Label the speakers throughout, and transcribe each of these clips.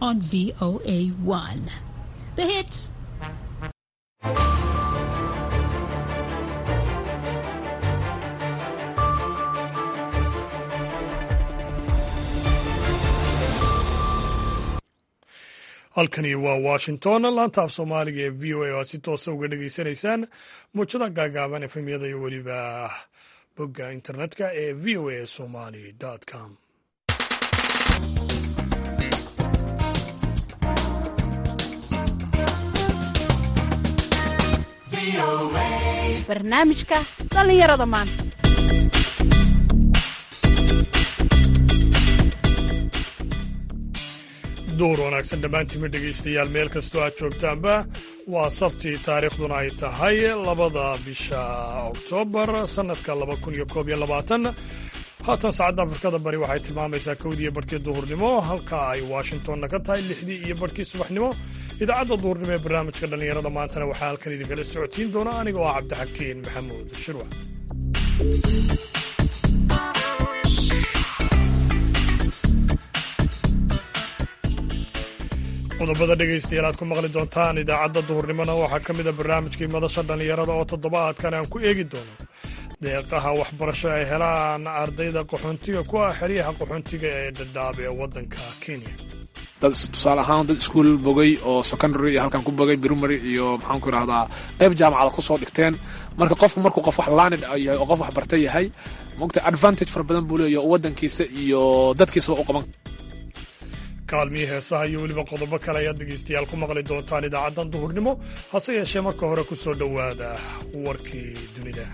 Speaker 1: on VOA1. The hits.
Speaker 2: halkani waa washington laanta af soomaaliga ee v o a oo aad si toosa uga dhegaysanaysaan muujada gaagaaban efemyada iyo weliba bogga internetka ee v o a somali com
Speaker 3: barnaamijka dhallinyarada maanta
Speaker 2: duur wanaagsan dhammaantiinma dhegaystayaal meel kastoo aad joogtaanba waa sabtii taariikhduna ay tahay labada bisha oktoobar sannadka laba kun iyo koob iyo labaatan haatan saacadda afrikada bari waxay tilmaamaysaa kowdii iyo barhkii duhurnimo halka ay washingtonna ka tahay lixdii iyo barhkii subaxnimo idaacadda duhurnimo ee barnaamijka dhallinyarada maantana waxaa halkan idinkala socodsiin doona aniga oo ah cabdixakiin maxamuud shirwa qodobada dhegaystayaal aad ku maqli doontaan idaacadda duhurnimona waxaa ka mid a barnaamijkii madasha dhallinyarada oo toddobaadkan aan ku eegi doono deeqaha waxbarasho ay helaan ardayda qaxoontiga ku ah xeryaha qaxoontiga ee dhadhaab ee waddanka kenya
Speaker 4: dad tusaale ahaan dad iskuol bogay oo secondary iyo halkan ku bogay primary iyo maxaan ku idhahdaa qayb jaamacada kusoo dhigteen marka qofku markuu qof wax laanid yahay oo qof wax barta yahay mogta advantage fara badan buu leeyahy oo waddankiisa iyo dadkiisaba u qaban
Speaker 2: kaalmihii heesaha iyo weliba qodobo kale ayaad dhegaystayaal ku maqli doontaan idaacaddan duhurnimo hase yeeshee marka hore ku soo dhowaada warkii dunida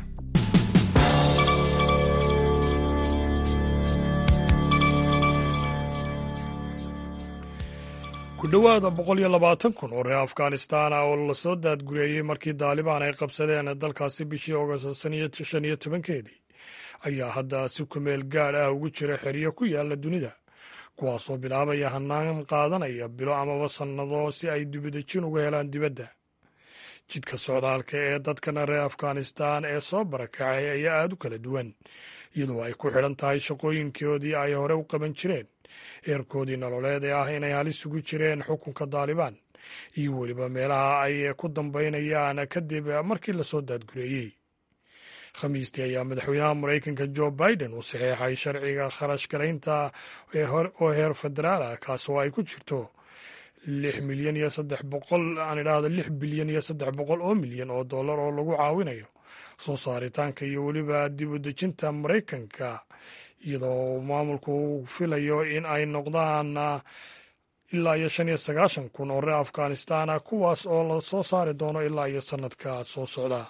Speaker 2: ku dhowaada boqol iyo labaatan kun oo reer afghanistan ah oo lasoo daadgureeyey markii daalibaan ay qabsadeen dalkaasi bishii ogost shan iyo tobankeedii ayaa hadda si kumeel gaadh ah ugu jira xeryo ku yaala dunida kuwaasoo bilaabaya hanaan qaadanaya bilo amaba sannado si ay dibadejin uga helaan dibadda jidka socdaalka ee dadkana reer afghanistan ee soo barakacay ayaa aad u kala duwan iyadoo ay ku xidhan tahay shaqooyinkoodii ay hore u qaban jireen eerkoodii nololeed ee ah inay halis ugu jireen xukunka daalibaan iyo weliba meelaha ay ku dambaynayaan kadib markii lasoo daadgureeyey khamiistii ayaa madaxweynaha maraykanka jo biden uu saxeexay sharciga kharash garaynta oo heer federaal ah kaasoo ay ku jirto lix milyan iyo saddex boqol aan idhaahdo lix bilyan iyo saddex boqol oo milyan oo dollar oo lagu caawinayo soo saaritaanka iyo weliba dib u dejinta maraykanka iyadoo maamulku uu filayo in ay noqdaan ilaa iyo shan iyo sagaashan kun oo reer afghanistan ah kuwaas oo la soo saari doono ilaa iyo sannadka soo socda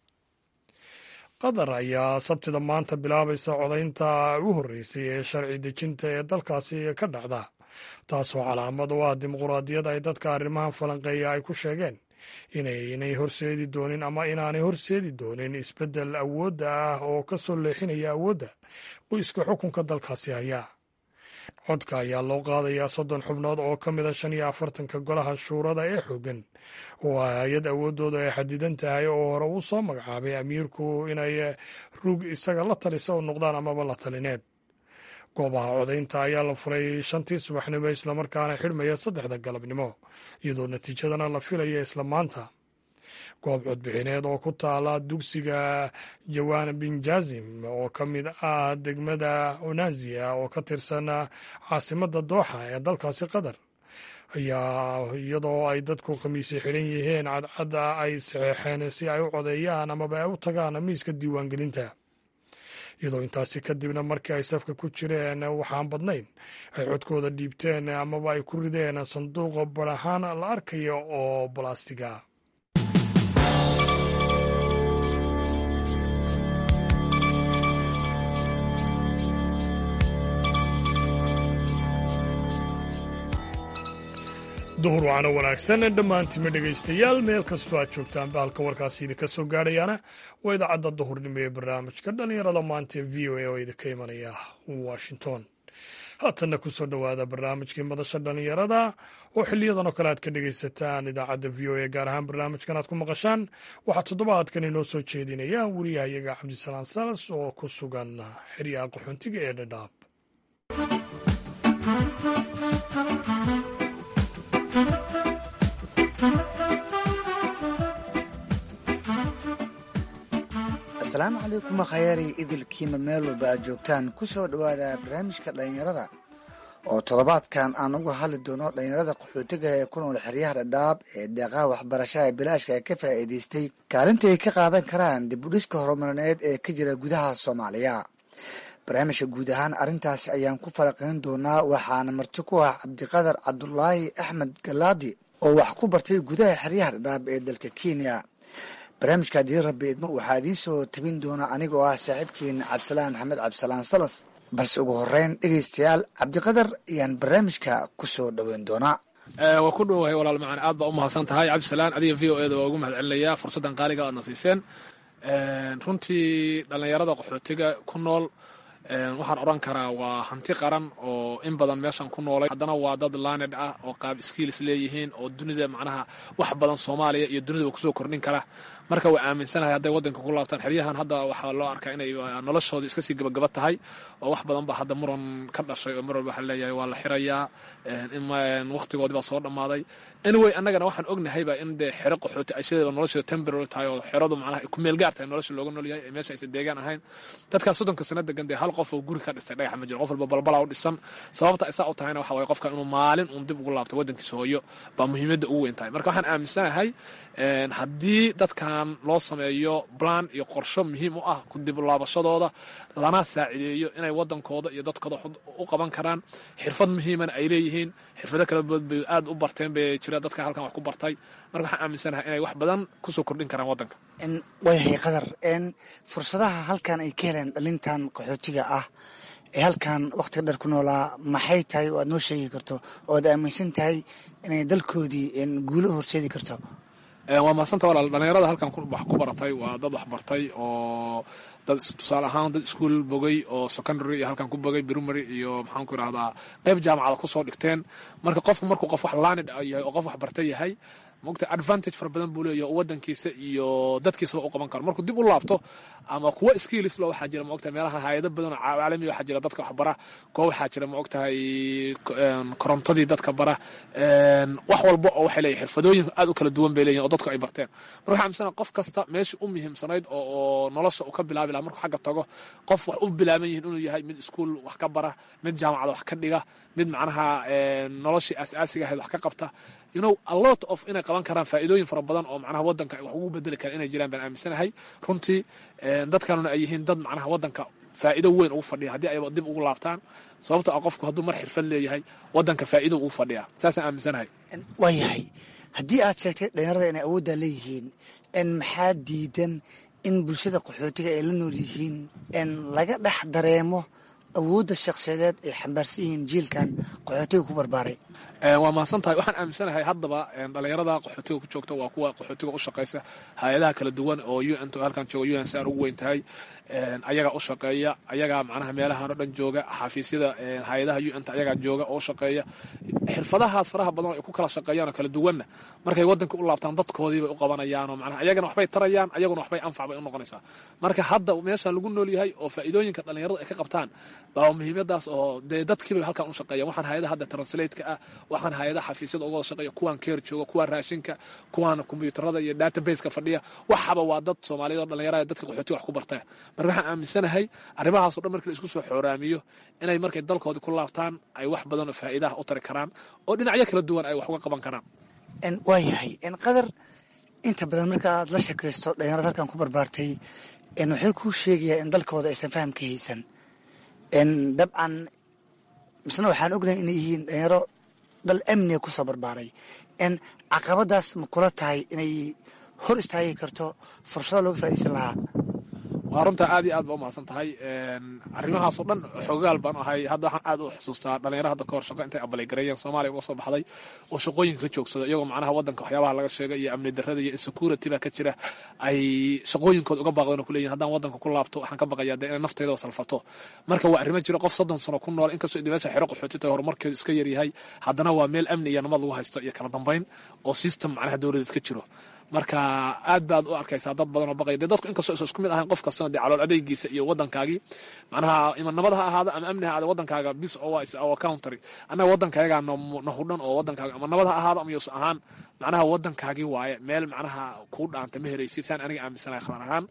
Speaker 2: qatar ayaa sabtida maanta bilaabaysa codaynta u horreysay ee sharci dejinta ee dalkaasi ka dhacda taasoo calaamad u ah dimuquraadiyad ay dadka arrimahan falanqeeya ay ku sheegeen inaynay horseedi doonin ama inaanay horseedi doonin isbeddel awoodda ah oo ka soo leexinaya awoodda qoyska xukunka dalkaasi haya codka ayaa loo qaadayaa soddon xubnood oo ka mid a shan iyo afartanka golaha shuurada ee xooggan oo ah hay-ad awooddooda ay xadidan tahay oo hore uu soo magacaabay amiirku inay rug isaga la talisa u noqdaan amaba la talineed goobaha codaynta ayaa la furay shantii subaxnimo islamarkaana xidhmaya saddexda galabnimo iyadoo natiijadana la filaya isla maanta goob codbixineed oo ku taala dugsiga jawan binjazim oo ka mid ah degmada onazia oo ka tirsan caasimadda dooxa ee dalkaasi qatar ayaa iyadoo ay dadku khamiisi xidhan yihiin cadcadda ay saxeexeen si ay u codeeyaan amaba ay u tagaan miiska diiwaangelinta iyadoo intaasi kadibna markii ay safka ku jireen waxaan badnayn ay codkooda dhiibteen amaba ay ku rideen sanduuqa barahaan la arkaya oo balastiga duhur wacana wanaagsan dhammaantiima dhegaystayaal meel kastoo aad joogtaan bahalka warkaasi idinka soo gaadhayaana waa idaacadda duhurnimo ee barnaamijka dhallinyarada maanta ee v o a oo idinka imanaya washington haatanna ku soo dhowaada barnaamijkii madasha dhallinyarada oo xiliyadan oo kale aad ka dhegaysataan idaacadda v o a gaar ahaan barnaamijkan aad ku maqashaan waxaa toddobaadkan inoo soo jeedinaya wariyahayaga cabdisalaan salas oo ku sugan xeryaha qaxoontiga ee dhadhaab
Speaker 5: asalaamu calaykum khayari idilkiima meel walba aad joogtaan ku soo dhowaada barnaamijka dhallinyarada oo toddobaadkan aan uga hadli doono dhallinyarada qaxootiga ee ku nool xeryaha dhadhaab ee deeqaha waxbarashada bilaashka ee ka faa'iidaystay kaalinta ay ka qaadan karaan dib u dhiska horumarineed ee ka jira gudaha soomaaliya barnaamijka guud ahaan arrintaasi ayaan ku faraqayn doonaa waxaana marti ku ah cabdiqadar cabdulaahi axmed galaadi oo wax ku bartay gudaha xeryaha dhadhaab ee dalka kenya barnaamijka haddii rabbi idmo waxaa idiin soo tabin doona anigoo ah saaxiibkiina cabdisalaan maxamed cabdisalaan salas balse ugu horeyn dhegaystayaal cabdiqadar ayaan barnaamijka ku soo dhoweyn doonaa
Speaker 4: waa ku dhowahay walaal macaan aad baa u mahadsan tahay cabdisalaan adiga v o eda waa ugu mahad celinayaa fursaddan qaaliga aadna siiseen runtii dhallinyarada qaxootiga ku nool waxaan odhan karaa waa hanti qaran oo in badan meeshan ku noolay haddana waa dad laaned ah oo qaab skills leeyihiin oo dunida macnaha wax badan soomaaliya iyo dunidaba kusoo kordhin kara marka waa aaminsanahay hadday waddanka ku laabtaan xeryahan hadda waxaa loo arkaa inay noloshooda iska sii gabagaba tahay oo wax badan ba hadda muran ka dhashay oo mar walba waxaa leeyahay waa la xirayaa waqtigoodii baa soo dhammaaday anyway annagana waxaan ognahayba in dee xero qaxooti ay sideeba nolosheeda temporary tahay oo xeradu macnaha ay ku meel gaar tahay nolosha looga nool yahay ee meesha aysan deegaan ahayn dadkaas soddonka sano degan dee hal qof oo guri ka dhistay dhagaxa ma jiro qof walba balbalaa u dhisan sababta isaa u tahayna waxa waye qofka inuu maalin uun dib ugu laabto waddankiisa hooyo baa muhiimadda ugu weyn tahay marka waxaan aaminsanahay haddii dadkan loo sameeyo plan iyo qorsho muhiim u ah ku dib laabashadooda lana saacideeyo inay waddankooda iyo dadkooda u qaban karaan xirfad muhiimana ay leeyihiin xirfado kala bood bay aad u barteen bay jira dadka halkan wax ku bartay marka waxaan aaminsanahay inay wax badan kusoo kordhin karaan waddanka
Speaker 5: waayahay qadar fursadaha halkan ay ka heleen dhalintan qaxootiga ah ee halkan wakhtiga dheer ku noolaa maxay tahay oo aad noo sheegi karto oo aad aaminsan tahay inay dalkoodii guulo horseedi karto
Speaker 4: waa mahadsanta walaal dhallinyarada halkan wax ku baratay waa dad wax bartay oo dad tusaale ahaan dad iskuol bogay oo secondary iyo halkan ku bogay primary iyo maxaan ku idhahdaa qayb jaamacada kusoo dhigteen marka qofku markuu qof wax laanid yahay oo qof wax bartay yahay mogta advantage fara badan buu leeyahy oo waddankiisa iyo dadkiisaba u qaban karo markuu dib u laabto ama kuwa skills lo waxaa jira maogtahay meelaha hayado badan oo caalami waxaa jira dadka wax bara kuwa waxaa jira maogtahay korontadii dadka bara wax walba oo waxay leeyihin xirfadooyin aad u kala duwan bay leeyihin oo dadku ay barteen marka waxaa amisana qof kasta meeshii u muhiimsanayd oo nolosha uu ka bilaabi laha markuu xagga tago qof wax u bilaaban yihin inuu yahay mid iskuol wax ka bara mid jaamacada wax ka dhiga mid macnaha noloshii aas-aasiga ahayd wax ka qabta you know a lot of inay qaban karaan faa'iidooyin fara badan oo macnaha waddanka wax ugu bedeli kara inay jiraan baan aaminsanahay runtii dadkanuna ay yihiin dad macnaha waddanka faa'iido weyn ugu fadhiya haddii ayba dib ugu laabtaan sababto ah qofku hadduu mar xirfad leeyahay waddanka faa'iido ugu fadhiyaa saasaan aaminsanahay
Speaker 5: waa yahay haddii aad sheegtay dhalinyarada inay awooddaa leeyihiin n maxaa diidan in bulshada qaxootiga ay la nool yihiin n laga dhex dareemo awoodda shakhsiyadeed ay xambaarsan yihiin jiilkan qaxootiga ku barbaaray
Speaker 4: waa mahadsan tahay waxaan aaminsanahay haddaba dhallinyarada qaxootiga ku joogta waa kuwa qaxootiga u shaqaysa hay-adaha kala duwan oo u n t halkan jooga u n c r ugu weyn tahay ayagaa u shaqeeya ayagaa macnaha meelahan oo dhan jooga xafiisyada hay-adaha u n t ayagaa jooga oo u shaqeeya xirfadahaas faraha badan oo ay ku kala shaqeeyaan oo kala duwanna markay waddanka u laabtaan dadkoodii bay u qabanayaan oo macnaha ayagana waxbay tarayaan ayaguna waxbay anfac bay u noqonaysaa marka hadda meeshaan lagu nool yahay oo faa'iidooyinka dhallinyaradu ay ka qabtaan baa muhiimadaas oo dee dadkiibay halkan u shaqeeyaan waxaan hay-adaha hadda translate-ka ah waxaan hay-adaha xafiisyada uga wada shaqeeya kuwaan keer jooga kuwaan raashinka kuwaan kombiyuutarada iyo databaseka fadhiya waxaba waa dad soomaaliyeed oo dhallinyarada dadka qaxootiga wax ku bartaa marka waxaan aaminsanahay arrimahaasoo dhan markii la isku soo xooraamiyo inay markay dalkoodii ku laabtaan ay wax badan oo faa'iidaha u tari karaan oo dhinacyo kala duwan ay wax uga qaban karaan
Speaker 5: waa yahay qadar inta badan marka aad la shakaysto dhalinyarada halkan ku barbaartay waxay kuu sheegayaa in dalkooda aysan faham ka haysan dabcan misna waxaan ognahay inay yihiin dhalinyaro dal amniga kusoo barbaaray n caqabadaas ma kula tahay inay hor istaagi karto fursado looga faa'idaysan lahaa
Speaker 4: waa runtaa aad iyo aad ba u mahadsan tahay arrimahaasoo dhan xoogaal baan ahay hadda waxaan aad u xusuustaa dhalinyaro hadda kahor shaqo intay abaleygareeyeen soomaaliya uga soo baxday oo shaqooyinka ka joogsada iyagoo macnaha waddanka waxyaabaha laga sheegay iyo amni darrada iyo insecurity baa ka jira ay shaqooyinkooda uga baaqdeen oo kuleeyihin haddaan waddanka ku laabto waxaan ka baqayaa dee inay nafteyda oo salfato marka waa arrimo jira qof soddon sano ku nool inkastoo meesha xero qaxooti tahay horumarkeedu iska yaryahay haddana waa meel amni iyo nabad lagu haysto iyo kala dambayn oo system macnaha dowladeed ka jiro marka aad baad u arkaysaa dad badan oo baqaya dee dadku inkastoo isa isku mid ahayn qof kastana dee calool adeygiisa iyo waddankaagii macnaha ima nabad ha ahaado ama amni ha ahaado waddankaaga bis oo is our country annaga waddankaagaa na hudhan oo waddankaaga ama nabad ha ahaado ama yus ahaan macnaha waddankaagii waaye meel macnaha kuu dhaanta ma helaysid saan aniga aaminsanahay khatar ahaan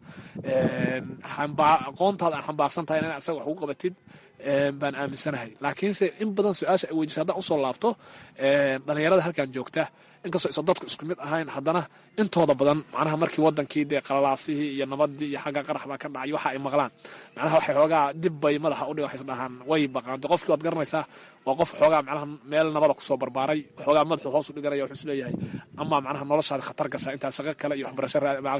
Speaker 4: aqoontaada aan xambaarsan tahay inaa isaga wax ugu qabatid baan aaminsanahay laakiinse in badan su-aasha ay weydiisa haddaan usoo laabto dhalinyarada halkan joogta inkastoo isa dadku isku mid ahayn haddana intooda badan macnaha markii wadankii dee qalalaasihii iyo nabadii iyo xagga qarax baa ka dhacay waxa ay maqlaan macnaha waxay xoogaa dib bay madaxa udhig waxay isdhahaan way baqaan de qofkii waad garanaysaa waa qof xoogaa macnaha meel nabada kusoo barbaaray xoogaa madaxu hoos u dhiganaya wuxuu isleeyahay ama macnaha noloshaada khatar gashaa intaad shaqo kale iyo waxbarasho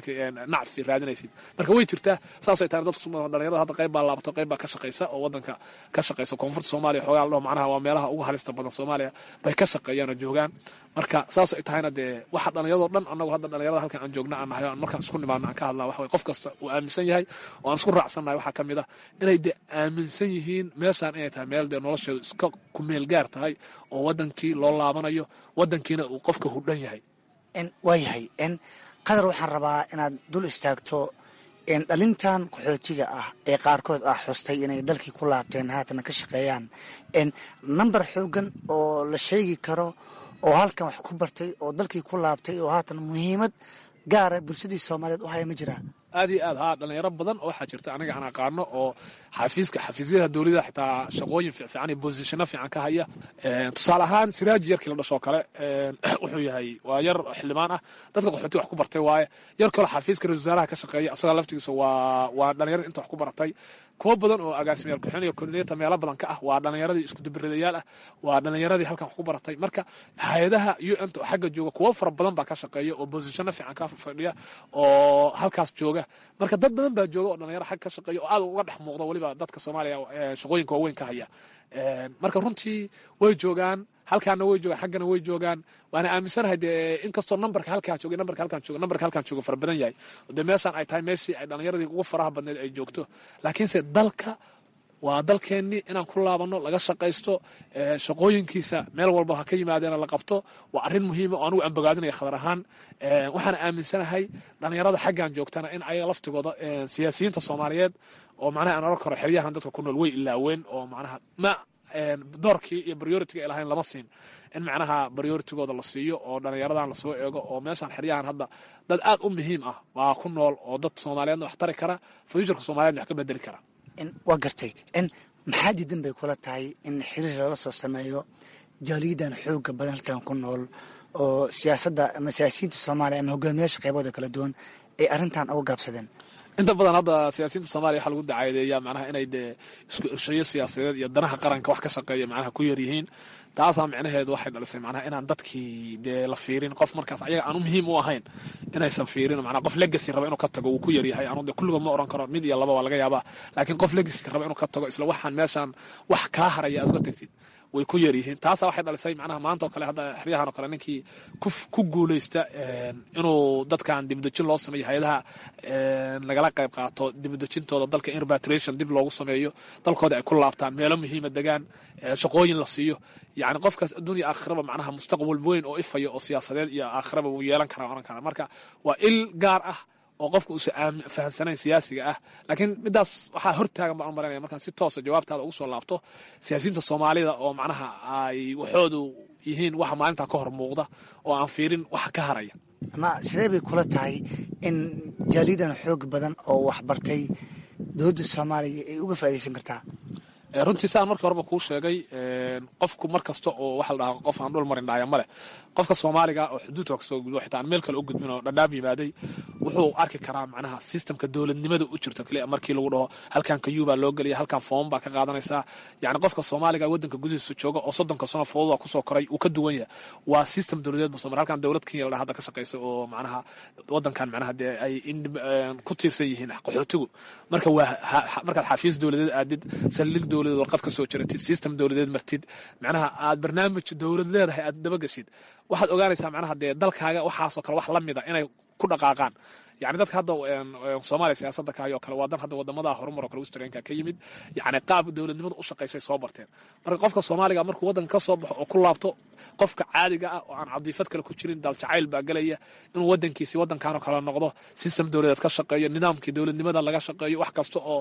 Speaker 4: nacfi raadinaysid marka way jirtaa saasay tahay dadku dhalinyarada hadda qayb baa laabato qayb baa ka shaqaysa oo wadanka ka shaqaysa koonfurta soomaaliya xoogaa ladhaho macnaha waa meelaha ugu halista badan soomaaliya bay ka shaqeeyaan oo joogaan marka saas ay tahayna dee waxa dhallinyarado dhan annagu hadda dhallinyarada halkan aan joogna aan nahay aan markaan isku nimaadna aan ka hadlaa waxa qof kasta uu aaminsan yahay oo aan isku raacsannahay waxaa ka mid ah inay dee aaminsan yihiin meeshaan inay tahay meel dee nolosheedu iska ku meel gaar tahay oo waddankii loo laabanayo waddankiina uu qofka hudhan yahay
Speaker 5: waa yahay qadar waxaan rabaa inaad dul istaagto dhalintan qaxootiga ah ee qaarkood ah xustay inay dalkii ku laabteen haatana ka shaqeeyaan namber xoogan oo la sheegi karo oo halkan wax ku bartay oo dalkii ku laabtay oo haatan muhiimad gaara bulshadii soomaaliyeed u haya ma jiraa
Speaker 4: aad iyo aad haa dhalinyaro badan oo waxaa jirta aniga aan aqaano oo xafiiska xafiisyada dowladda xitaa shaqooyin fiican iyo bosishano fiican ka haya tusaale ahaan siraaji yarkii la dhashoo kale wuxuu yahay waa yar xildhibaan ah dadka qaxooti wax ku bartay waaye yar kaloo xafiiska ra-isul wasaaraha ka shaqeeya isagaa laftigiisa waa waa dhalinyarada inta wax ku baratay kuwo badan oo agaasimayaal kuxin iyo koordinata meelo badan ka ah waa dhalinyaradii isku dabiradayaal ah waa dhalinyaradii halkan wax ku baratay marka hay-adaha u n ta oo xagga jooga kuwo fara badan baa ka shaqeeya oo bosishano fiican ka fadhiya oo halkaas jooga marka dad badan baa jooga oo dhalinyaro xag ka shaqeeya oo aad uga dhex muuqda weliba dadka soomaaliya shaqooyinka waaweyn ka haya marka runtii way joogaan halkaana way joogaan xaggana way joogaan waana aaminsanahay dee inkastoo nambarka halkaa jooga nambarka halkaan jooga nambarka halkaan jooga fara badan yahay dee meeshaan ay tahay meeshii ay dhalinyaradii ugu faraha badneed ay joogto laakiinse dalka waa dalkeennii inaan ku laabanno laga shaqaysto shaqooyinkiisa meel walba ha ka yimaadeena la qabto waa arrin muhiima oo anugu aan bogaadinaya khadar ahaan waxaana aaminsanahay dhalinyarada xaggan joogtana in ayaga laftigooda siyaasiyiinta soomaaliyeed oo macnaha aan oran karo xeryahan dadka ku nool way ilaaween oo macnaha ma doorkii iyo prioritiga ay lahayn lama siin in macnaha prioritigooda la siiyo oo dhalinyaradan lasoo eego oo meeshaan xeryahan hadda dad aad u muhiim ah waa ku nool oo dad soomaaliyeedna wax tari kara fuuturka soomaliyeedna wax ka bedeli kara
Speaker 5: waa gartay maxaa diidan bay kula tahay in xiriir lala soo sameeyo jaaliyadan xooga badan halkan ku nool oo siyaasadda ama siyaasiyiinta soomaaliya ama hogaamiyaasha qaybooda kala duwan ay arrintan uga gaabsadeen
Speaker 4: inta badan hadda siyaasiyiinta soomaliya waxaa lagu dacaadeeyaa macnaha inay dee isku irshayo siyaasadeed iyo danaha qaranka wax ka shaqeeya macnaha ku yar yihiin taasaa micnaheedu waxay dhalisay macnaha inaan dadkii dee la fiirin qof markaas ayaga aan u muhiim u ahayn inaysan fiirin macnaha qof legacy raba inuu ka tago wuu ku yaryahay anu dee kulligood ma oran karo mid iyo laba waa laga yaabaa laakiin qof legacy raba inuu ka tago isla waxaan meeshaan wax kaa haraya aad uga tagtid way ku yar yihiin taasaa waxay dhalisay macnaha maanta oo kale hadda xeryahan oo kale ninkii ku guuleysta inuu dadkan dibudejin loo sameeyo hay-adaha lagala qayb qaato dibudejintooda dalka in repatriation dib loogu sameeyo dalkooda ay ku laabtaan meelo muhiima degaan shaqooyin la siiyo yacni qofkaas adduunya aakhiraba macnaha mustaqbal weyn oo ifaya oo siyaasadeed iyo aakhiraba wuu yeelan karaa oran karaa marka waa il gaar ah oo qofka uusan fahamsanayn siyaasiga ah laakiin midaas waxaa hortaagan baan u maranaya markaan si toosa jawaabtaada ugu soo laabto siyaasiyiinta soomaalida oo macnaha ay waxoodu yihiin waxa maalintaa ka hor muuqda oo aan fiirin waxa ka haraya
Speaker 5: ama sidee bay kula tahay in jaaliyadan xoog badan oo waxbartay dowladda soomaaliya ay uga faaidaysan kartaa
Speaker 4: runtii saan markii horeba kuu sheegay qofku mar kasta oo waxa la dhahaa qof aan dhul marin dhaaya ma leh qofka soomaaliga oo xuduudka kasoo gudbo xitaa aan meel kale u gudbin oo dhadhaab yimaaday wuxuu arki karaa macnaha sistamka dowladnimada u jirto kaliya markii lagu dhaho halkan kayuu baa loo gelaya halkan foom baa ka qaadanaysaa yacni qofka soomaaliga waddanka gudihiisa jooga oo soddonka sano fooduda kusoo koray uu ka duwan yahay waa system dowladeed bu somar halkan dowlad kenya la dhaha hadda ka shaqaysa oo macnaha waddankan macnaha dee ay ku tiirsan yihiin qaxootigu marka waa markaad xafiis dowladeed aadid saldhig dowladeed warqad ka soo jiratid system dowladeed martid macnaha aad barnaamij dowlad leedahay aad dabageshid waxaad ogaanaysaa macnaha dee dalkaaga waxaasoo kale wax la mida inay ku dhaqaaqaan yani dadka hadda soomaaliya siyaasadda kaayoo kale waa dan hadda wadamada horumar oo kale westernka ka yimid yani qaab dowladnimada u shaqaysay soo barteen marka qofka soomaaliga markuu waddanka ka soo baxo oo ku laabto qofka caadiga ah oo aan cadiifad kale ku jirin daljacayl baa gelaya inuu wadankiisi wadankanoo kale noqdo sistem dowladeed ka shaqeeyo nidaamkii dowladnimada laga shaqeeyo wax kasta oo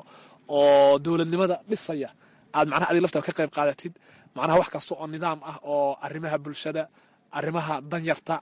Speaker 4: oo dowladnimada dhisaya aad macnaha adig laftaa ka qayb qaadatid macnaha wax kasta oo nidaam ah oo arrimaha bulshada arrimaha danyarta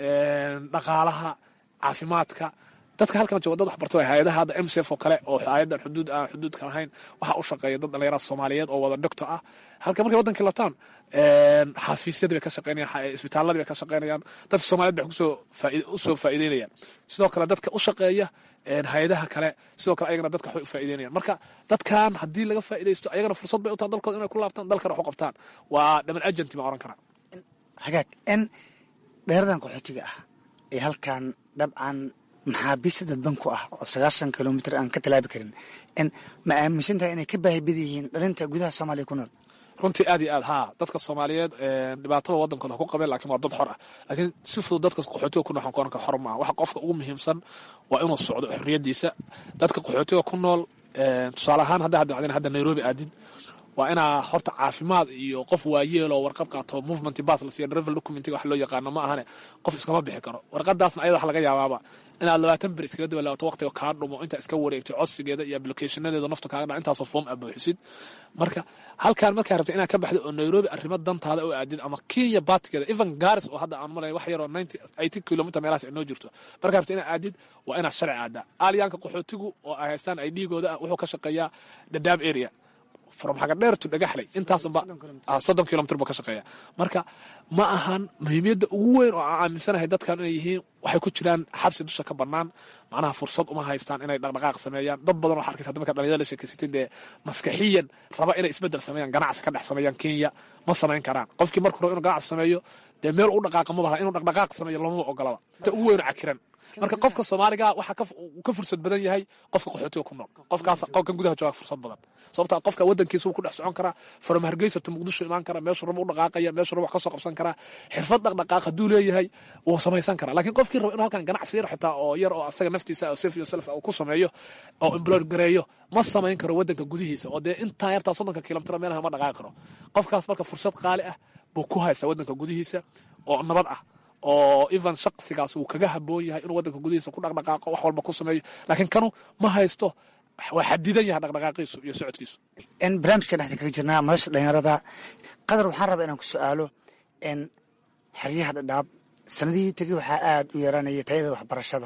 Speaker 4: dhaqaalaha caafimaadka dadka halkan jooga dad waxbarto hay-adaha hadda mcf oo kale oo hay-adan xuduud aan xuduudka lahayn waxaa u shaqeeya dad dhalinyarada soomaaliyeed oo wada doctor ah halka markay wadankii labtaan xafiisyadii bay ka shaqeynayaan isbitaaladii bay ka shaqeynayaan dadka soomaaliyed bay kusoo usoo faa'iideynayaan sidoo kale dadka u shaqeeya hay-adaha kale sidoo kale ayagana dadka waxbay u faa'iideynayaan marka dadkan haddii laga faa'iidaysto ayagana fursad bay u tahan dalkooda inay ku laabtaan dalkana wax u qabtaan waa dhaman agenti baan oran karaa
Speaker 5: hagaag n dheeradan qaxootiga ah ee halkan dabcan maxaabiista dadban ku ah oo sagaashan kilomitr aan ka talaabi karin n ma aaminsan tahay inay ka baahi bad yihiin dhalinta gudaha soomaaliya ku nool
Speaker 4: runtii aad iyo aad haa dadka soomaaliyeed dhibaatada wadankooda ha ku qabeen lakin waa dad xor ah laakiin si fudud dadka qaxootiga ku nool waxaan ku oran kara xor maaha waxa qofka ugu muhiimsan waa inuu socdo xorriyadiisa dadka qaxootiga ku nool tusaale ahaan hadda hadda hadda nairobi aadid waa inaa horta caafimaad iyo qof waayeel oo warqad qaato movement bas la siiya travel documentiga wax loo yaqaano ma ahane qof iskama bixi karo warqadaasna ayada wax laga yaabaaba inaad labaatan ber iskaga dabalaabato waqtiga kaa dhumo intaa iska wareegtay codsigeeda iyo applicationadeeda nafta kaaga dha intaasoo form a buuxisid marka halkaan markaa rabta inaad ka baxdo oo nairobi arrimo dantaada oo aadid ama kenya baatigeeda even garis oo hadda aan malay wax yaroo ninety eighty kilometer meelahaas ay noo jirto markaa rabta inaad aadid waa inaad sharci aadaa aalyaanka qaxootigu oo ay haystaan ay dhiigooda ah wuxuu ka shaqeeyaa dadaab area from xagadheer to dhagaxley intaasba soddon kilomitr buu ka shaqeeya marka ma ahan muhiimiyadda ugu weyn oo aan aaminsanahay dadkan inay yihiin waxay ku jiraan xabsi dusha ka bannaan macnaha fursad uma haystaan inay dhaqdhaqaaq sameeyaan dad badan oo arkaysa hadda marka dhalinyarada la sheekaysatay dee maskaxiyan raba inay isbeddel sameeyaan ganacsi ka dhex sameeyaan kenya ma samayn karaan qofkii markuu rabo inuu ganacsi sameeyo dee meel u dhaqaaqa ma baha inuu dhaqdhaqaaq sameeyo lamaba ogolaba inta ugu weyn cakiran marka qofka soomaaliga waxaa ka fursad badan yahay qofka qaxootiga ku nool qofkaas qofkan gudaha jooga fursad badan sababta qofka wadankiisa wuu ku dhex socon karaa from hargeysa to muqdisho imaan kara meeshuu rabo u dhaqaaqaya meeshuu rabo wax ka soo qabsan karaa xirfad dhaqdhaqaaq hadduu leeyahay wuu samaysan karaa laakiin qofkii rabo inuu halkan ganacsi yar xitaa oo yar oo asaga naftiisa oo safe yourself uu ku sameeyo oo employer gareeyo ma samayn karo wadanka gudihiisa oo dee intaa yartaa soddonka kilomitr meelaha ma dhaqaaqi karo qofkaas marka fursad qaali ah buu ku haysta wadanka gudihiisa oo nabad ah oo even shaqsigaas uu kaga haboon yahay inuu wadanka gudihiisa ku dhaqdhaqaaqo wax walba ku sameeyo laakiin kanu ma haysto waa xadidan yahay dhaqdhaqaaqiisu iyo socodkiisu
Speaker 5: n barnaamijka dhexda kaga jirnaa madasha dhalinyarada qadar waxaan rabaa inaan ku su-aalo n xeryaha dhadhaab sanadihii tegey waxaa aad u yaraanaya tayada waxbarashada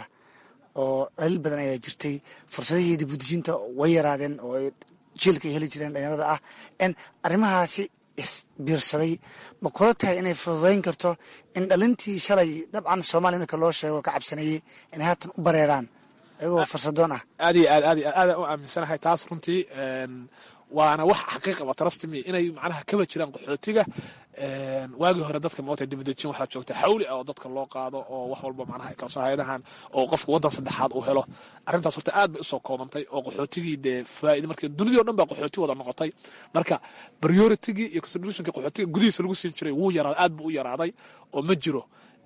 Speaker 5: oo daliil badan ayaa jirtay fursadihii dibudejinta way yaraadeen oo jiilka ay heli jireen dhalinyarada ah n arrimahaasi isbiirsaday ma kula tahay inay fududayn karto in dhalintii shalay dabcan soomaaliya marka loo sheego ka cabsanayey inay haatan u bareeraan ayagoo fursadoon ah
Speaker 4: aad iyo aad aad iyo aad aadaan u aaminsanahay taas runtii waana wax xaqiiqa ba trustme inay macnaha kaba jiraan qaxootiga waagii hore dadka moota dibadejin waxaa joogta xawli ah oo dadka loo qaado oo wax walba macnaha ay kalsoo hayadahan oo qofka waddan saddexaad uu helo arrintaas horta aad bay usoo koobantay oo qaxootigii dee faa'ida markii dunidii o dhan baa qaxooti wada noqotay marka prioritigii iyo considerationkii qaxootiga gudihiisa lagu siin jiray wuu yaraaday aad buu u yaraaday oo ma jiro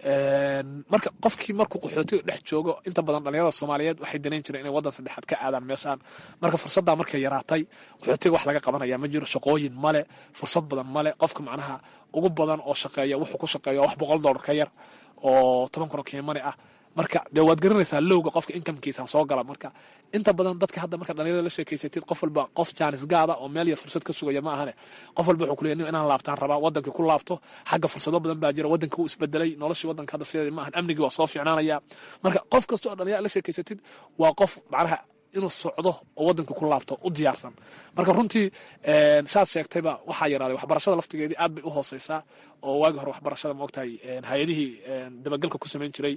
Speaker 4: marka qofkii markuu qaxootiga dhex joogo inta badan dhalinyarada soomaaliyeed waxay danayn jireen inay waddan saddexaad ka aadaan meeshaan marka fursaddaa markay yaraatay qaxootiga wax laga qabanaya ma jiro shaqooyin male fursad badan male qofka macnaha ugu badan oo shaqeeya wuxuu ku shaqeeya wax boqol dollar ka yar oo toban kun oo kiimani ah marka dee waad garanaysaa lowga qofka inkamkiisa soo gala marka inta badan dadka hadda marka dhalinyarada la sheekeysatid qof walba qof jaanis gaada oo meel yar fursad ka sugaya ma ahane qof walba wuxuu kuleeyahay nin inaan laabtaan rabaa wadankii ku laabto xagga fursado badan baa jira wadankii wuu isbedelay noloshii wadanka hadda sideeda ma ahan amnigii waa soo fiicnaanaya marka qof kasta oo dhalinyarada la sheekeysatid waa qof macnaha inuu socdo oo wadanka ku laabto u diyaarsan marka runtii saad sheegtayba waxaa yaraaday waxbarashada laftigeedii aad bay u hooseysaa oo waagii hore waxbarashada maogtahay hay-adihii dabagelka ku samayn jiray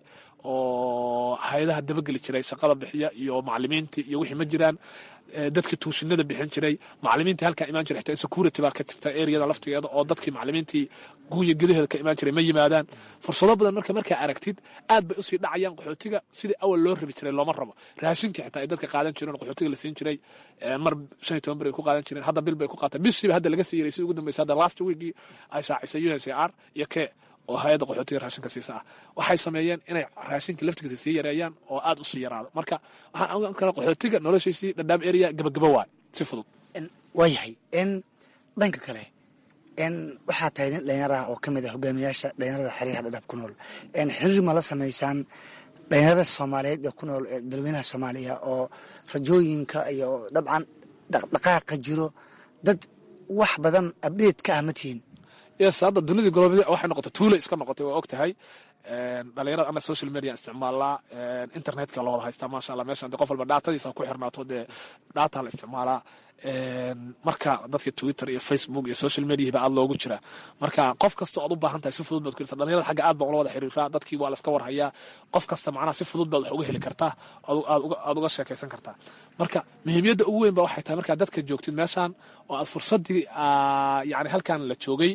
Speaker 4: oo hay-adaha dabageli jiray shaqada bixiya iyo macalimiintii iyo wixii ma jiraan dadkii tuushinada bixin jiray macalimiintii halkaa imaan jiray xitaa security baa ka jirta areada laftigeeda oo dadkii macalimiintii guunya gudaheeda ka imaan jiray ma yimaadaan fursado badan marka markaa aragtid aad bay usii dhacayaan qaxootiga sidii awal loo rabi jiray looma rabo raashinkii xitaa ay dadka qaadan jireen qaxootiga la siin jiray mar shan iyo toban ber ay ku qaadan jireen hadda bil bay ku qaataan bishiiba hadda laga sii yaray sidii ugu dambeysay hadda last weekii ay shaacisay u s a r iyo ke oo hay-adda qaxootiga raashinka siisa ah waxay sameeyeen inay raashinka laftigiisa sii yareeyaan oo aad u sii yaraado marka waxaan ogaan karaa qaxootiga noloshiisii dhadhaab area gabagaba waay si fudud
Speaker 5: waayahay n dhanka kale n waxaa tahay nin dhalinyaro ah oo ka mid ah hogaamiyaasha dhalinyarada xeryaha dhadhaab ku nool n xiriir ma la samaysaan dhalinyarada soomaaliyeed ee ku nool ee dalweynaha soomaaliya oo rajooyinka iyo dabcan dhaqdhaqaaqa jiro dad wax badan abdheed ka ah ma tihiin
Speaker 4: yes hadda dunidii golobada waxay noqotay tuula iska noqotay waa og tahay dhalinyarada ama social media isticmaalaa internetka loo wada haystaa maasha allah meeshan de qof walba dhaatadiisa ku xirnaato dee dhaata la isticmaalaa marka dadka twitter iyo facebook iyo social mediahiba aad loogu jiraa marka qof kastoo aad u baahan tahay si fudud baad ku heltaa dhalinyarada xagga aad baan ula wada xiriiraa dadkii waa la iska warhayaa qof kasta macnaha si fudud baad wax uga heli kartaa aad uga sheekaysan kartaa marka muhiimiyadda ugu weyn ba waxay tahay markaad dadka joogtid meeshan oo aad fursaddii yani halkan la joogay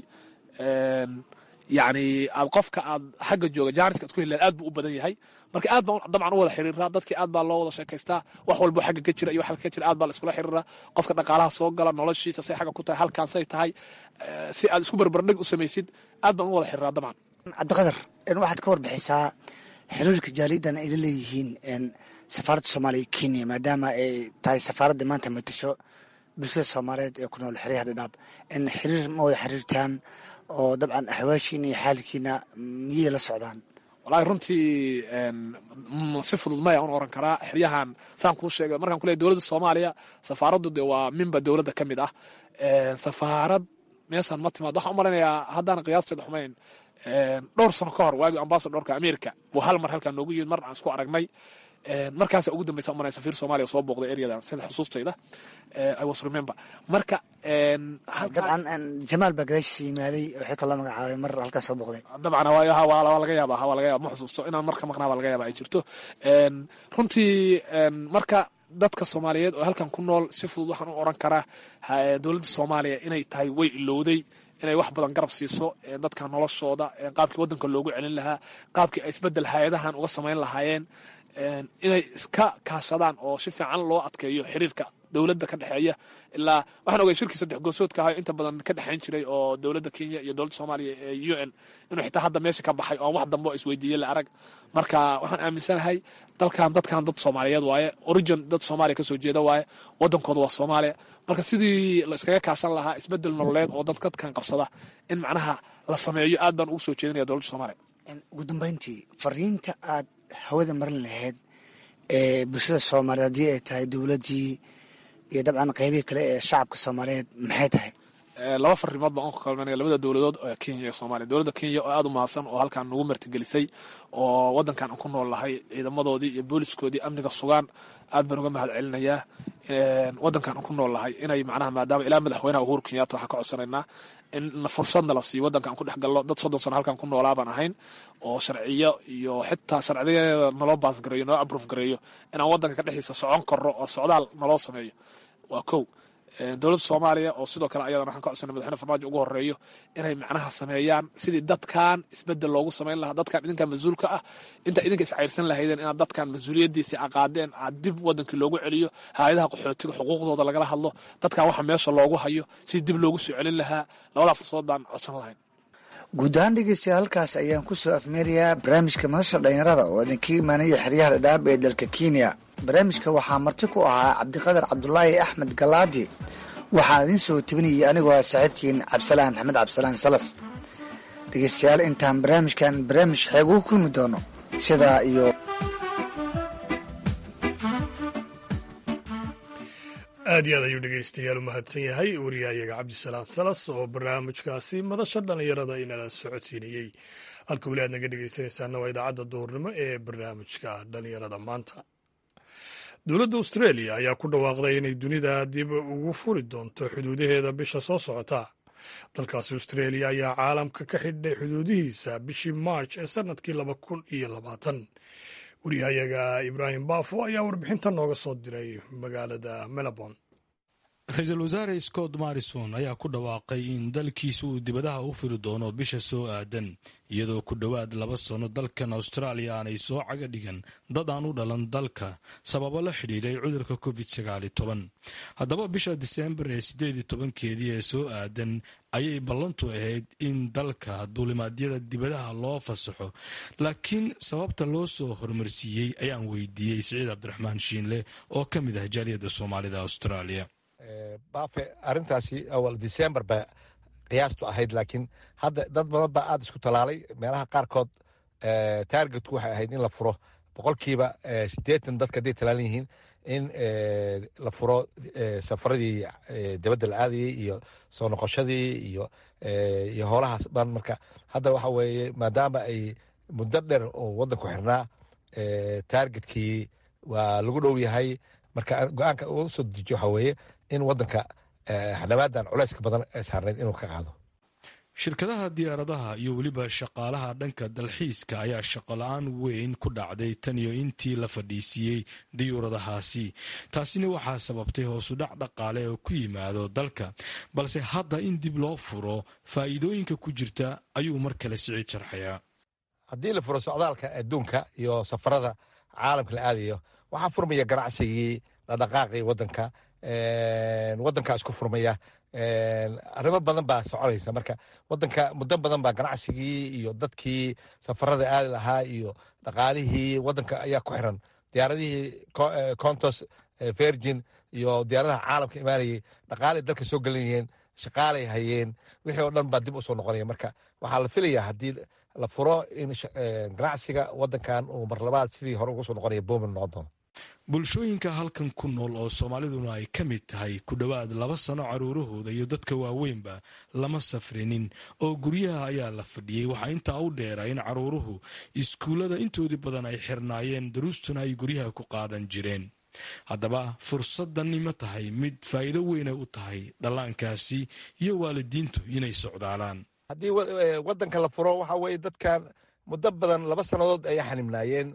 Speaker 4: yani aad qofka aad xagga jooga jaaniska ad ku heli aad buu u badan yahay marka aad baan dabcan u wada xiriiraa dadkii aad baa loo wada sheekaystaa wax walbo xagga ka jira iyo wax ka jira aad baa la iskula xiriiraa qofka dhaqaalaha soo gala noloshiisa say xagga ku tahay halkaan say tahay si aad isku barbardhig u samaysid aad baan u wada xiriiraa dabcan
Speaker 5: cabdiqadar waxaad ka warbixisaa xiriirka jaaliyadan ay la leeyihiin safaaradda soomaaliya kenya maadaama ay tahay safaaradda maanta matasho bulshada soomaaliyeed ee ku nool xeryaha dhadhaab in xiriir ma wada xiriirtaan oo dabcan axwaashiina iyo xaalkiina miyay la socdaan
Speaker 4: walahi runtii si fudud maya un oran karaa xeryahan saan kuu sheegay markaan ku leey dowladda soomaaliya safaaraddu de waa minba dowladda ka mid ah safaarad meeshaan ma timaad waxaan u maleynayaa haddaan qiyaasteed xumayn dhowr sano ka hor waagii ambasadorka america buu hal mar halkaan noogu yimid mar aan isku aragnay markaasa ugu dambeysa umanay safiir soomaaliya soo booqday ereadan sida xusuustayda i was remember marka
Speaker 5: dabcan jamaal baa gadaashiisa yimaaday waxay kaloo magacaabay mar halkaas soo booqday
Speaker 4: dabcan waa laga yaaba waa laga yaaba ma xusuusto inaan marka maqnaa baa laga yaaba ay jirto runtii marka dadka soomaaliyeed oo halkan ku nool si fudud waxaan u oran karaa dowladda soomaaliya inay tahay way ilowday inay wax badan garab siiso dadka noloshooda qaabkii waddanka loogu celin lahaa qaabkii ay isbedel hay-adahan uga samayn lahaayeen inay iska kaashadaan oo si fiican loo adkeeyo xiriirka dowladda ka dhexeeya ilaa waxaan ogay shirkii saddex goosoodka ahayo inta badan ka dhexayn jiray oo dowladda kenya iyo dowladda soomaaliya ee u n inuu xitaa hadda meesha ka baxay oon wax dambe oo isweydiiyey la arag marka waxaan aaminsanahay dalkan dadkan dad soomaaliyeed waaye origin dad soomaaliya kasoo jeeda waaye waddankooda waa soomaaliya marka sidii la iskaga kaashan lahaa isbedel nololeed oo dad dadkan qabsada in macnaha la sameeyo aad baan ugu soo jeedinaya dowladda soomaaliya
Speaker 5: ugu dambeyntii fariinta aad hawada marin lahayd ee bulshada soomaaliyeed haddii ay tahay dowladdii iyo dabcan qeybihii kale ee shacabka soomaaliyeed maxay tahay
Speaker 4: laba farimood baan u kalmanaya labada dowladood ee kenya iyo soomaaliya dowladda kenya oo aada u mahadsan oo halkaan nagu martigelisay oo waddankan aan ku nool lahay ciidamadoodii iyo booliskoodii amniga sugaan aad baan uga mahad celinayaa waddankan aan ku nool lahay inay macnaha maadaama ilaa madaxweynaha uhuru kenyatta waxaan ka codsanaynaa in fursadna la siiyo waddanka aan ku dhex galno dad soddon sano halkan ku noolaa baan ahayn oo sharciyo iyo xitaa sharciyadeeda naloo baasgareeyo naloo abruuf gareeyo inaan waddanka ka dhexdiisa socon karno oo socdaal naloo sameeyo waa kow dowladda soomaaliya oo sidoo kale ayadana waxaan ka codsanay madaxweyne farmaajo ugu horeeyo inay macnaha sameeyaan sidii dadkan isbedel loogu samayn lahaa dadkan idinkan mas-uulka ah inta idinka iscayrsan lahaydeen inaad dadkan mas-uuliyaddiisii aqaadeen aad dib wadankii loogu celiyo hay-adaha qaxootiga xuquuqdooda lagala hadlo dadkan waxa meesha loogu hayo sidii dib loogu soo celin lahaa labadaa fursadood baan codsan lahayn
Speaker 5: guud ahaan dhegeystayaal halkaas ayaan ku soo afmeerayaa barnaamijka madasha dhalinyarada oo idinka imaanaya xeryaha dhadhaab ee dalka kenya barnaamijka waxaa marti ku ahaa cabdiqadar cabdulaahi axmed galaadi waxaan idiin soo tebinayay anigoo ah saaxiibkiin cabdisalaan axmed cabdisalaan salas dhegeystayaal intaan barnaamijkan barnaamij xeeg ugu kulmi doono sidaa iyo
Speaker 2: aad iyo aad ayuu dhegeystayaal u mahadsan yahay wariyahayaga cabdisalaan salas oo barnaamijkaasi madasha dhallinyarada inala socodsiinayey halka weli aad naga dhegeysanaysaana waa idaacadda duhurnimo ee barnaamijka dhallinyarada maanta dowladda australia ayaa ku dhawaaqday inay dunida dib ugu furi doonto xuduudaheeda bisha soo socota dalkaasi australia ayaa caalamka ka xidhay xuduudihiisa bishii march ee sannadkii laba kun iyo labaatan wariyahayaga ibraahim baafo ayaa warbixinta nooga soo diray magaalada melbourne
Speaker 6: ra-iisul wasaare scott marrison ayaa ku dhawaaqay in dalkiisa uu dibadaha u firi doono bisha soo aadan iyadoo ku dhowaad laba sano dalkan austraaliya aanay soo caga dhigan dad aan u dhalan dalka sababo la xidhiiray cudurka covid sagaali toban haddaba bisha diseembar ee siddeed iyo tobankeedii ee soo aadan ayay ballantu ahayd in dalka duulimaadyada dibadaha loo fasaxo laakiin sababta loo soo hormarsiiyey ayaan weydiiyey siciid cabdiraxmaan shiinle oo ka mid ah jaaliyadda soomaalida austraaliya
Speaker 7: baafe arrintaasi awal december ba qiyaastu ahayd laakiin hadda dad badan baa aada isku talaalay meelaha qaarkood targetku waxay ahayd in la furo boqolkiiba siddeetan dadka hadday talaalan yihiin in la furo safaradii dibadda la aadayey iyo soo noqoshadii iyo iyo howlahaas dhan marka hadda waxa weeye maadaama ay muddo dheer oo waddanku xirnaa targetkii waa lagu dhow yahay marka go-aanka uu soo dejiyo waxaa weeye in waddanka xadhawaadan culayska badan ee saarnayd inuu ka qaado
Speaker 6: shirkadaha diyaaradaha iyo weliba shaqaalaha dhanka dalxiiska ayaa shaqola-aan weyn ku dhacday tan iyo intii la fadhiisiiyey diyuuradahaasi taasina waxaa sababtay hoosudhac dhaqaale oo ku yimaado dalka balse hadda in dib loo furo faa'iidooyinka ku jirta ayuu mar kale siciid sharxayaa
Speaker 7: haddii la furo socdaalka adduunka iyo safarada caalamka la aadayo waxaa furmaya ganacsigii dhaqdhaqaaqii waddanka waddankaa isku furmaya arrimo badan baa soconaysa marka waddanka muddo badan baa ganacsigii iyo dadkii safarada aadi lahaa iyo dhaqaalihii waddanka ayaa ku xiran diyaaradihii contos virgin iyo diyaaradaha caalamka imaanayay dhaqaalay dalka soo gelinayeen shaqaalay hayeen wixii oo dhan baa dib usoo noqonaya marka waxaa la filayaa haddii la furo in ganacsiga waddankan uu mar labaad sidii hore uga soo noqonaya boomin noqon doono
Speaker 6: bulshooyinka halkan ku nool oo soomaaliduna ay ka mid tahay ku dhowaad laba sano caruurahooda iyo dadka waaweynba lama safrinin oo guryaha ayaa la fadhiyey waxaa intaa u dheera in caruuruhu iskuullada intoodii badan ay xirnaayeen daruustuna ay guryaha ku qaadan jireen haddaba fursadani ma tahay mid faa'iido weynay u tahay dhallaankaasi iyo waalidiintu inay socdaalaan
Speaker 7: haddii waddanka la furo waxa weeye dadkan muddo badan laba sannadood ayay xanibnaayeen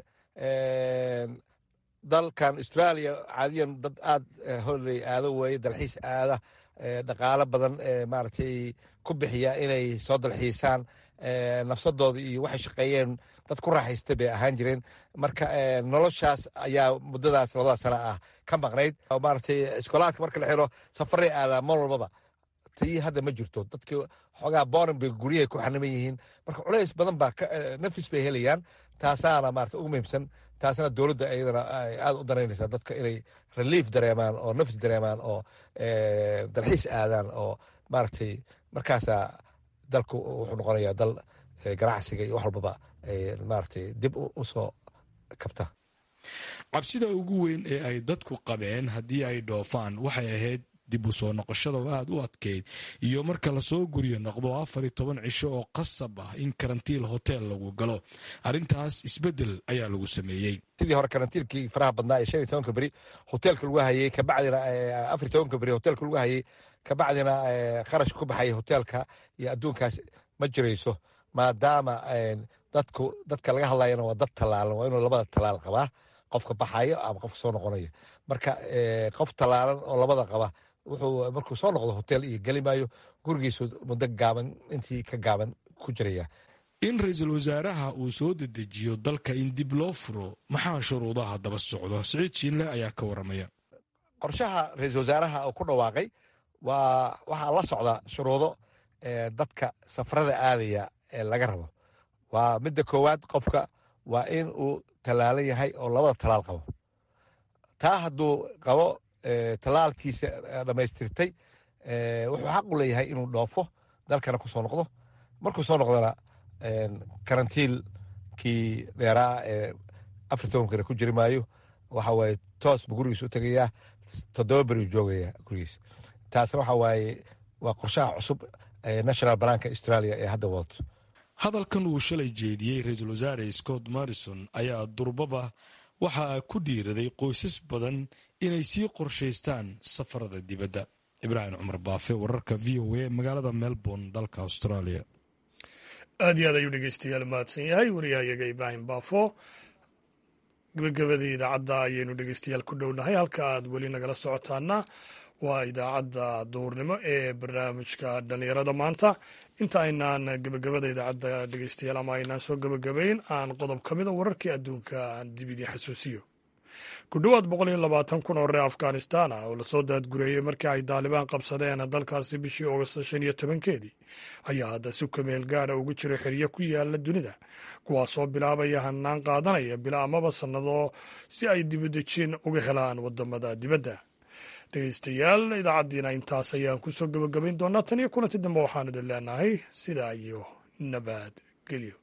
Speaker 7: dalkan australia caadiyan dad aada holey aado weeye dalxiis aada dhaqaalo badan maaragtay ku bixiya inay soo dalxiisaan nafsadooda iyo waxay shaqeeyeen dad ku raaxaysta bay ahaan jireen marka noloshaas ayaa muddadaas labada sana ah ka maqnayd maaragtay iskoolaadka marka la xiro safaray aadaa mar walbaba tii hadda ma jirto dadkii xoogaa borin bay guryahay ku xaniman yihiin marka culays badan baa nafis bay helayaan taasaana maarata ugu muhiimsan taasna dowladda iyadana ay aada u danaynaysaa dadka inay relief dareemaan oo nafis dareemaan oo dalxiis aadaan oo maaragtay markaasaa dalku wuxuu noqonayaa dal ganacsiga iyo wax walbaba maaragtay dib usoo kabta
Speaker 6: cabsida ugu weyn ee ay dadku qabeen haddii ay dhoofaan waxay ahayd dib u soo noqoshada oo aada u adkeyd iyo marka lasoo guryo noqdo afar iyo toban cisho oo qasab ah in karantiil hotel lagu galo arrintaas isbeddel ayaa lagu sameeyey
Speaker 7: sidii hore karantiilkii faraha badnaa ee shan iyo tobanka beri hoteelka lagu hayey kabacdina afar iyo tobanka beri hoteelka lagu hayey kabacdina kharash ku baxaya hoteelka iyo adduunkaas ma jirayso maadaama dadku dadka laga hadlayana waa dad tallaalan waa inuu labada tallaal qabaa qofka baxayo ama qofka soo noqonayo marka qof tallaalan oo labada qaba wuxuu markuu soo noqdo hotel iyo geli maayo gurigiisu muddo gaaban intii ka gaaban ku jiraya
Speaker 6: in ra-iisul wasaaraha uu soo dedejiyo dalka in dib loo furo maxaa shuruudaha daba socdo siciid shiinle ayaa ka waramaya
Speaker 7: qorshaha ra-iisul wasaaraha uu ku dhawaaqay waa waxaa la socda shuruudo dadka safarada aadaya ee laga rabo waa midda koowaad qofka waa in uu tallaalan yahay oo labada tallaal qabo taa hadduu qabo tallaalkiisa dhammaystirtay wuxuu xaq u leeyahay inuu dhoofo dalkana ku soo noqdo markuu soo noqdona karantiilkii dheeraa ee afar tobankana ku jiri maayo waxa waaye toos buu gurigiisa u tegayaa toddoba beri u joogaya gurigiisa taasna waxa waaye waa qorshaha cusub ee national banaanka australia ee hadda wadato
Speaker 6: hadalkan uu shalay jeediyey ra-iisul wasaare scott morrison ayaa durbaba waxaa ku dhiiraday qoysas badan inay sii qorshaystaan safarada dibadda ibraahim cumar baafe wararka v o a magaalada melbourne dalka australia
Speaker 2: aad iyo aad ayuu dhegeystayaal mahadsan yahay wariyahayaga ibraahim baafo gabagabadii idaacadda ayaynu dhegeystayaal ku dhownahay halka aad weli nagala socotaana waa idaacadda duurnimo ee barnaamijka dhallinyarada maanta inta aynaan gebagabada idaacadda dhegeystayaal ama aynaan soo gebagabayn aan qodob ka mida wararkii adduunka aan dib idiin xasuusiyo ku dhowaad boqol iyo labaatan kun oo reer afghanistan ah oo lasoo daadgureeyey markii ay daalibaan qabsadeen dalkaasi bishii oogosto shan iyo tobankeedii ayaa hadda si kameel gaada ugu jira xeryo ku yaala dunida kuwaasoo bilaabaya hanaan qaadanaya bila amaba sannado si ay dibudejin uga helaan wadamada dibadda dhegeystayaal idaacaddiina intaas ayaan kusoo gebagabayn doonaa tan iyo kulanti dambe waxaanu idin leenahay sidaa iyo nabad gelyo